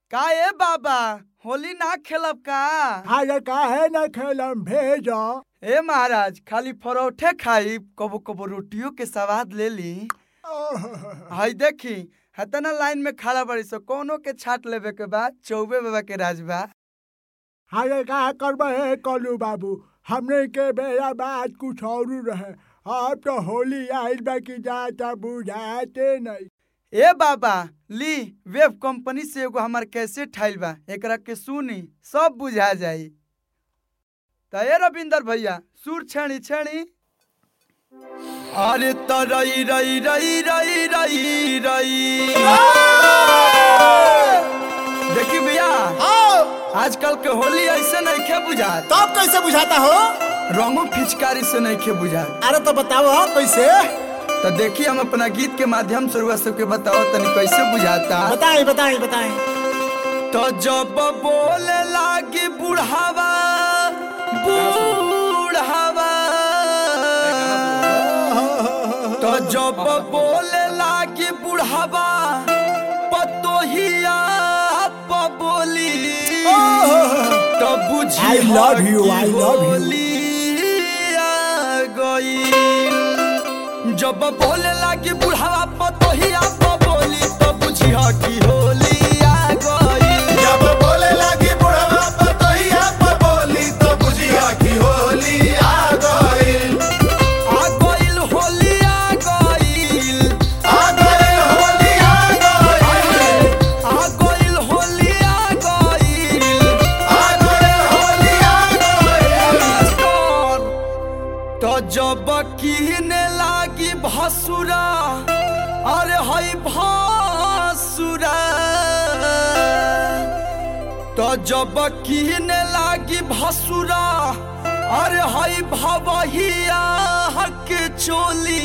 का ए बाबा होली ना खेलब का अरे काहे न खेलम भेजो ए महाराज खाली परोठे खाई कबो कबो रोटियों के स्वाद ले ली हई देखी हतना लाइन में खड़ा बड़ी सो कोनो के छाट लेवे के बाद चौबे बाबा के राज बा अरे का करबे हे कलू बाबू हमने के बेरा बात कुछ और रहे अब तो होली आइल बा की जाता बुझाते नहीं ए बाबा ली वेब कंपनी से एगो हमार कैसे ठाइल बा एकरा के सुनी सब बुझा जाई त ए रविंदर भैया सुर छेड़ी छेड़ी अरे त रई रई रई रई रई रई देखी भैया आजकल के होली ऐसे नहीं खे बुझात तब कैसे बुझाता हो रंगो फिचकारी से नहीं खे बुझात अरे तो बताओ हो कैसे तो देखिए हम अपना गीत के माध्यम से रुआ सबके बताओ तनी कैसे बुझाता बताएं बताएं बताएं तो जब बोले लागी बुढ़ावा बुढ़ावा तो जब बोले लागी बुढ़ावा पतोहिया बोली तो बुझी I love you, I love you. गई जब बोले लागी बुढ़ावा पतोहिया बोली तो बुझी की होली आ गई जब बोले लगी बुढ़वा पतोहिया पर बोली तो बुझिया की होली आ गइल आ गइल होली आ गइल आ गइल होली आ गइल आ गइल होली आ गइल आ गइल होली आ गइल तो जब कीने लागी भसुरा अरे हई भसुरा तो जब कीने लागी भसुरा अरे हई भवहिया हक चोली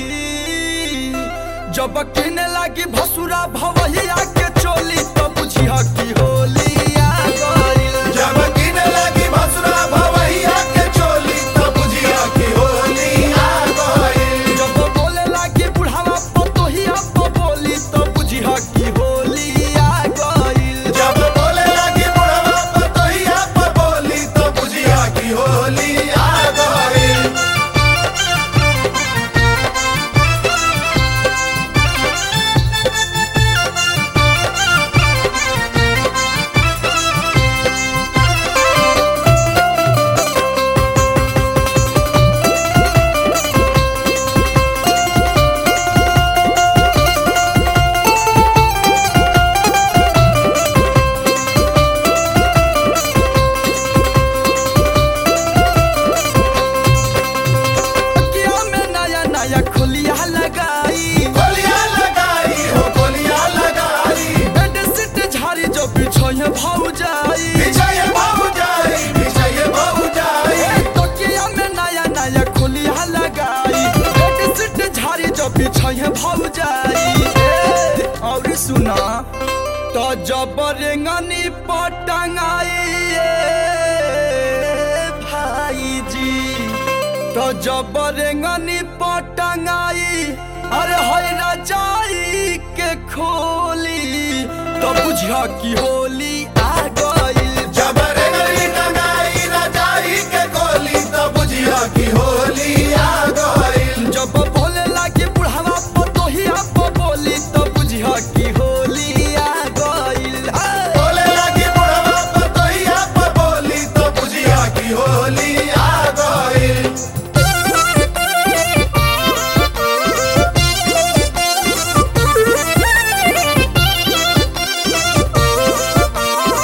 जब कीने लागी भसुरा भवहिया के चोली तो बुझिया की होली आ गइल जब गिने लगी भसुरा भवैया के चोली तो बुझिया की होली आ गइल जब बोले लागी बुढ़ावा पतोहिया तो बोली तो बुझिया की होली आ गइल जब बोले लगी बुढ़वा पतोहिया पर बोली तो बुझिया की होली आ गइल किया में नया नया खुलिया लगाई गोलियां लगाई हो गोलियां लगाई बेड सीट झाड़ी जो बिछोए भाऊ जाई विजय बाबू जाई विजय बाबू जाई तो किया में नया नया खुलिया लगाई बेड सीट झाड़ी जो बिछोए भाऊ जाई ए, और सुना तो जब रेंगनी पटंगाई भाई जी तो जब रेंगनी पटंगाई अरे हई रजाई के खोली तो बुझिया की होली आ गइल जब रेंगनी टंगाई रजाई के गोली तो बुझिया की होली आ गइल जब बोले लागी बुढ़ावा पतोहिया पर बोली तो बुझिया की होली आ गइल हे। बोले लगी बुढ़वा पतोहिया पर बोली तो बुझिया की होली आ गइल आ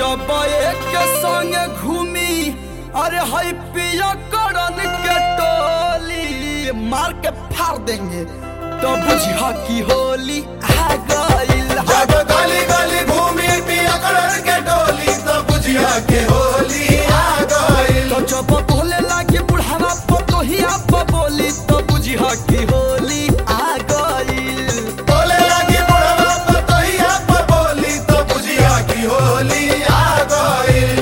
जब एक संगे घूमी अरे हई पिया करन के टोली मार के फाड़ देंगे तो बुझिया की होली आ गइल जब गली गली घूमी पिया कलर के डोली तो बुझिया के होली आ गइल तो जब बोले लागे बुढ़ावा पतोहिया पर बोली तो बुझिया की होली आ गइल बोले लगी बुढ़वा पतोहिया पर बोली तो बुझिया की होली आ गइल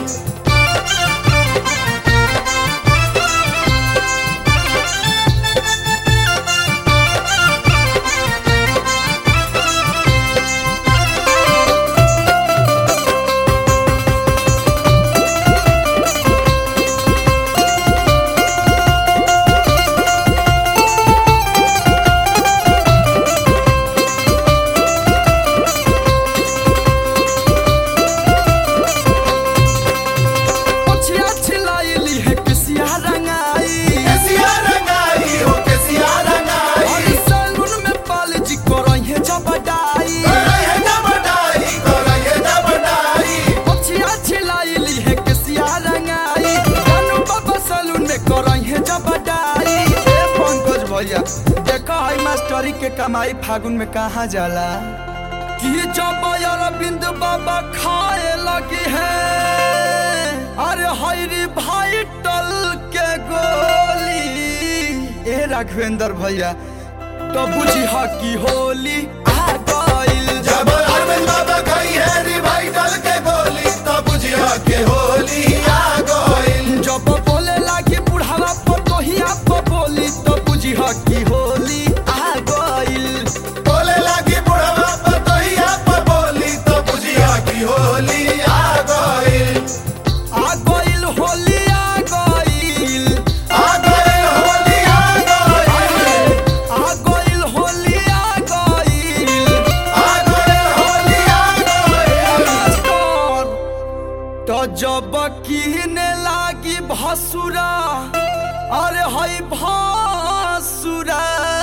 पछिया छिलाइली है किसिया रंगाई केसिया रंगाई हो केसिया रंगाई और सैलून में पाल जी करइहे जबडाई करैहे न बटाई करैहे न बटाई पछिया छिलाइली है किसिया रंगाई जानू बाबा सैलून में करइहे जबडाई ए पंकज भैया देखो आई मास्टरी के कमाई फागुन में कहाँ जाला कि जब अरविंद बाबा खाए लगी है अरे हरी भाई टल के गोली ए राघवेंद्र भैया तो बुझी की होली आ गइल जब अरविंद बाबा खाई है रिवाइटल के गोली तो बुझिया के होली आ गइल जब बोले लागी बुढ़ावा पतोहिया पर बोली तो बुझी की होली आ गइल बोले लगी बुढ़वा पतोहिया पर बोली तो बुझिया की होली आ गइल आ गइल होली आ गइल आ गइल होली आ गइल आ गइल होली आ गइल आ गइल होली आ गइल मास्टर, तो जब कीने लागी भसुरा अरे हई भसुरा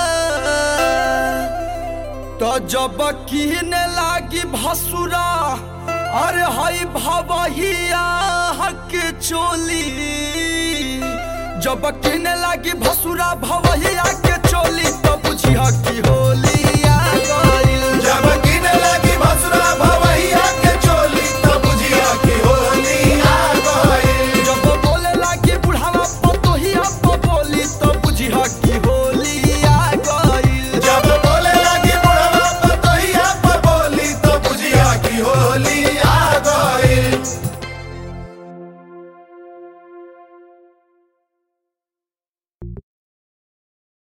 तो जब कीने लागी भसुरा अरे हई भवहिया हक चोली जब कीने लागी भसुरा भवहिया के चोली तो बुझिया की होली आ गइल